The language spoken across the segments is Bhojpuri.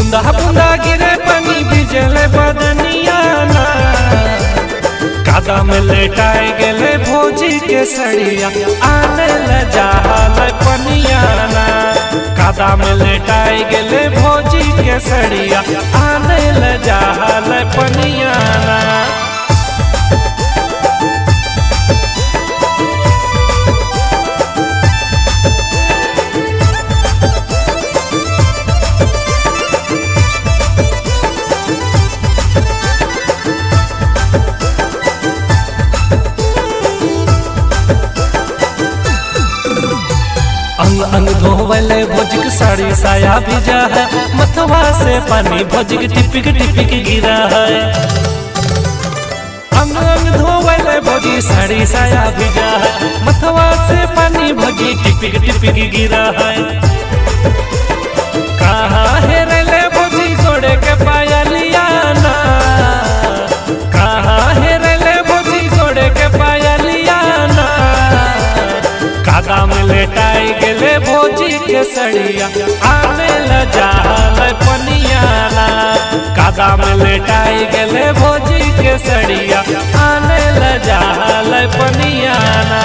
बूंदा बूंदा गिरे पानी भिजले बदनिया ना कादा में लेटाए गेले भोजी के सड़िया आने ल जाल पनिया ना कादा में लेटाए गेले भोजी के सड़िया आने ल जाल पनिया ना अंग अंग धोवले भोजक साड़ी साया भिजा है मथवा से पानी भोजक टिपिक टिपिक गिरा है अंग अंग धोवले भोजी साड़ी साया भिजा है मथवा से पानी भोजी टिपिक टिपिक गिरा है कहाँ है रेले भोजी घोड़े के पाया लिया ना कहाँ है रेले भोजी घोड़े के पाया लिया ना कादा में लेटाई गेले भोजी के सड़िया आने ल जाल पनियाना कादा में लेटाई गेले भोजी के सड़िया आने ल जाल पनियाना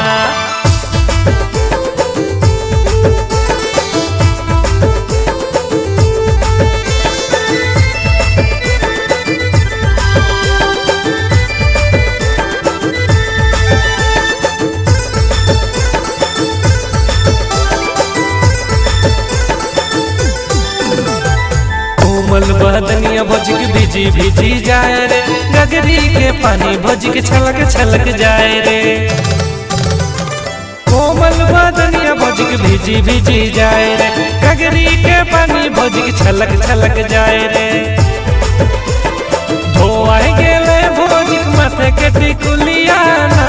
कोमल बदनिया भोजक भिजी भिजी जाए रे गगरी के पानी भोजक छलक छलक जाए रे कोमल बदनिया भोजक भिजी भिजी जाए रे गगरी के पानी भोजक छलक छलक जाए रे धोआई गेले भोजक माथे के टिकुलिया ना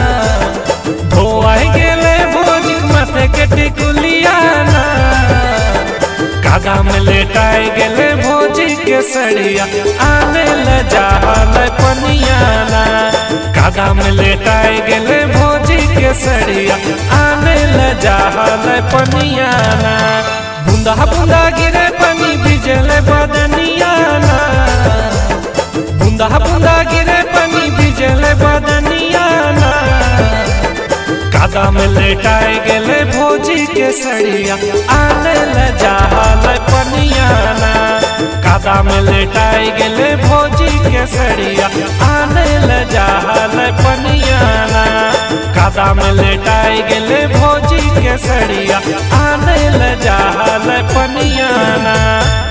धोआई गेले भोजक माथे के टिकुलिया ना कादा में लेटाए गेले भोजी के सड़िया आने ल जाल पनियाना कादा में लेटाए गेले भोजी के सड़िया आने ल जाल पनियाना बूंदा बूंदा गिरे पानी भिजले बदनियाना बूंदा बूंदा गिरे पानी भिजले बदनियाना कादा में लेटाए गेले भोजी के सड़िया आने ल जाल पनियाना कादा में लेटाए गेले भोजी के सड़िया आने ल जाल पनियाना कादा में लेटाए गेले भोजी के सड़िया आने ल जाल पनियाना